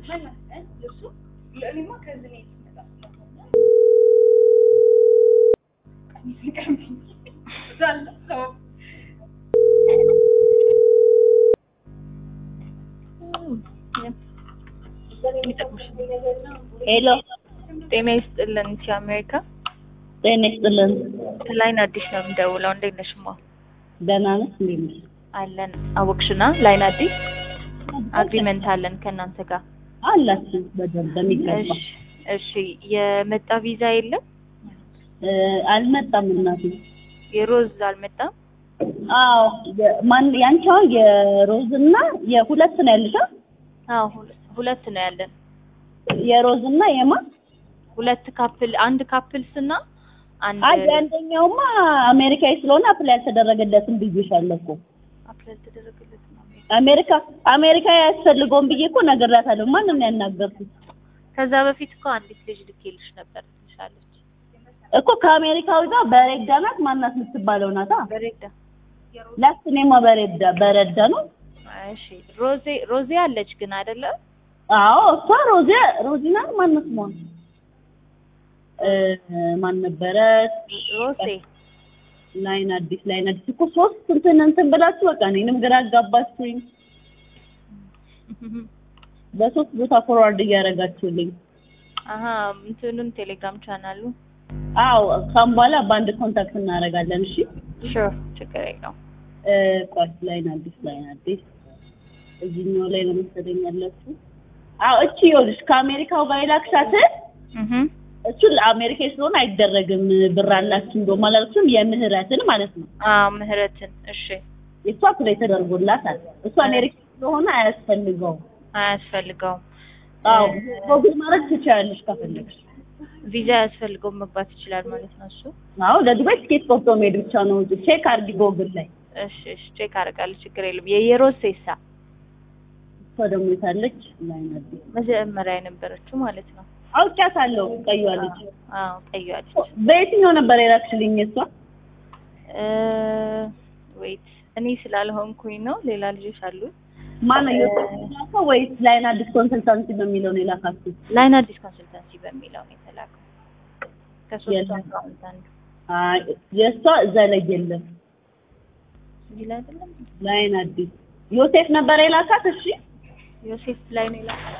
እሺ ሄሎ ጤና ይስጥልን እቺ አሜሪካ ጤና ይስጥልን። ላይን አዲስ ነው የምደውለው። እንዴት ነሽ ማ? ደህና ነሽ? እንዴት ነሽ? አለን አወቅሽና ላይን አዲስ አግሪመንት አለን ከእናንተ ጋር። አላችሁ በደንብ በሚገባ እሺ እሺ። የመጣ ቪዛ የለም? እ፣ አልመጣም እናቴ። የሮዝ አልመጣም? አዎ የ- ማን ያንቺ አሁን የሮዝ እና የሁለት ነው ያለሽ? አ? አዎ ሁለ- ሁለት ነው ያለን። የሮዝ እና የማን ሁለት ካፕል አንድ ካፕልስ እና አንድ አይ አንደኛውማ አሜሪካዊ ስለሆነ አፕላይ ያልተደረገለትም ብዬሻለሁ እኮ አፕላይ ተደረገለት ነው። አሜሪካ አሜሪካ አያስፈልገውም ብዬ እኮ ነግሬያታለሁ። ማንም ነው ያናገርኩት ከዛ በፊት እኮ አንዲት ልጅ ልኬልሽ ነበር ትልሻለች። እኮ ከአሜሪካዊ ጋር በሬዳ ናት ማናት የምትባለው ናታ። በሬዳ ላስ እኔማ በሬዳ በረዳ ነው። እሺ ሮዜ ሮዜ አለች ግን አይደለ? አዎ እሷ ሮዚ ሮዚና ማን ስሟ እ ማን ነበረት? ሮሴ ላይን አዲስ ላይን አዲስ እኮ ሶስት እንትን እንትን ብላችሁ በቃ እኔንም ግራ አጋባችሁኝ። በሶስት ቦታ ፎርዋርድ እያደረጋችሁልኝ። አሀ እንትኑን ቴሌግራም ቻናሉ አዎ ካም በኋላ በአንድ ኮንታክት እናደርጋለን። እሺ ሹር ችግር የለውም። እ ቆይ ላይን አዲስ ላይን አዲስ እዚህኛው ላይ ነው መሰለኝ ያለችው። አዎ እቺ ይኸውልሽ ከአሜሪካው ጋር የላክሻትን እህ እሱ ለአሜሪካ ስለሆነ አይደረግም። ብር አላችሁ እንደውም አላልኩሽም? የምህረትን ማለት ነው። አዎ ምህረትን እሺ የእሷ ፕላይ ተደርጎላታል። እሱ አሜሪካ ስለሆነ አያስፈልገውም። አያስፈልገውም። አዎ ጎግል ማድረግ ትችያለሽ ከፈለግሽ። ቪዛ ያስፈልገውም መግባት ይችላል ማለት ነው እሱ። አዎ ለዱባይ ትኬት ቆርጦ መሄድ ብቻ ነው። ቼክ አድርጊ ጎግል ላይ። እሺ እሺ ቼክ አደርጋለሁ ችግር የለም። የየሮዝ ሴሳ እሷ ደግሞ የታለች ላይን አዲስ መጀመሪያ የነበረችው ማለት ነው። አውቂያታለሁ። ቀይዋ ልጅ አዎ ቀይዋ ልጅ በየትኛው ነበር የላክሽልኝ? እሷ ዌይት እኔ ስላልሆንኩኝ ነው። ሌላ ልጆች አሉ። ማነው የላከው ወይስ ላይን አዲስ ኮንሰልታንሲ በሚለው ነው የላካችሁት? ላይን አዲስ ኮንሰልታንሲ በሚለው ነው የተላከው። ከሶስቱ የለም። አካውንት አንዱ አይ የእሷ እዛ ላይ የለም። እዚህ ላይ አይደለም። ላይን አዲስ ዮሴፍ ነበር የላካት። እሺ ዮሴፍ ላይ ነው የላከው።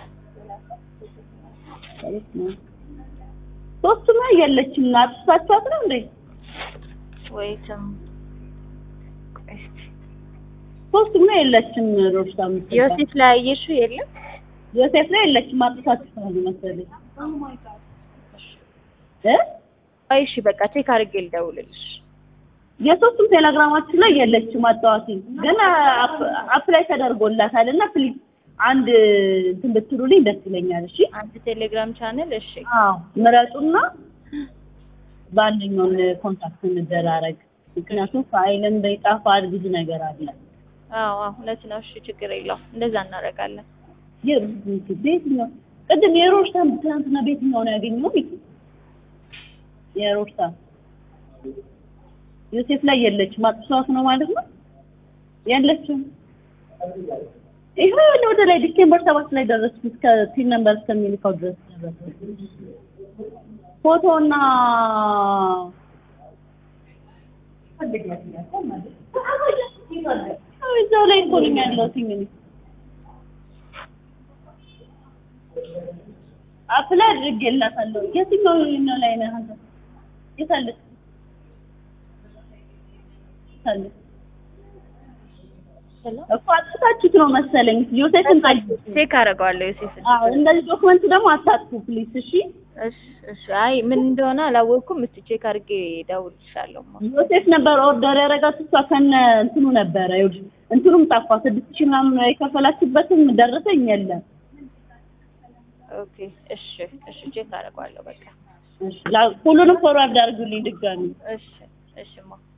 ሶስቱም ላይ የለችም። አጥፋችኋት ነው እንዴ? ወይትም ቆይ እስኪ ሶስቱም ላይ የለችም። ሮሽታ የምትባል ዮሴፍ ላይ አየሽው የለም? ዮሴፍ ላይ የለችም። አጥፋችሁ ነው መሰለኝ እ አይ እሺ በቃ ቼክ አድርጌ ልደውልልሽ። የሶስቱም ቴሌግራማችን ላይ የለችም። አጣዋት ግን አፕላይ ተደርጎላታል እና ፕሊዝ አንድ እንትን ብትሉልኝ ደስ ይለኛል። እሺ አንድ ቴሌግራም ቻነል እሺ አዎ ምረጡና በአንደኛውን ኮንታክት እንደራረግ። ምክንያቱም ፋይልን በይጣፋል ብዙ ነገር አለ። አዎ አዎ እውነት ነው። እሺ ችግር የለውም እንደዛ እናደርጋለን። የ- በየትኛው ቅድም የሮሽታ ትናንትና በየትኛው ነው ያገኘው? የሮሽታ ዮሴፍ ላይ የለችም። አጥሷት ነው ማለት ነው የለችም። ይሄ ወደ ላይ ዲሴምበር ሰባት ላይ ደረስኩ። እስከ ፒን ነምበር እስከሚልካው ድረስ ደረስኩ። ፎቶና አዎ፣ እዛው ላይ እኮ ነኝ ያለሁት እንግዲህ አፕላይ አድርጌላታለሁ። የትኛው ነው ላይ ነው አንተ? የት አለች? የት አለች? እኮ አጥታችሁት ነው መሰለኝ። ዮሴፍን ታዩ። ቼክ አደርገዋለሁ ዮሴፍን። አዎ እንደዚህ ዶክመንት ደግሞ አታጥፉ ፕሊስ። እሺ እሺ እሺ። አይ ምን እንደሆነ አላወቅኩም። እስቲ ቼክ አድርጌ እደውልልሻለሁ። ዮሴፍ ነበር ኦርደር ያደረጋት እሷ ከነ እንትኑ ነበረ። ይኸውልሽ እንትኑም ጠፋ። ስድስት ሺህ ምናምን የከፈላችሁበትም ደረሰኝ የለም። ኦኬ እሺ እሺ። ቼክ አደርገዋለሁ በቃ እሺ ላ- ሁሉንም ፎርዋርድ አድርጉልኝ ድጋሚ። እሺ እሺማ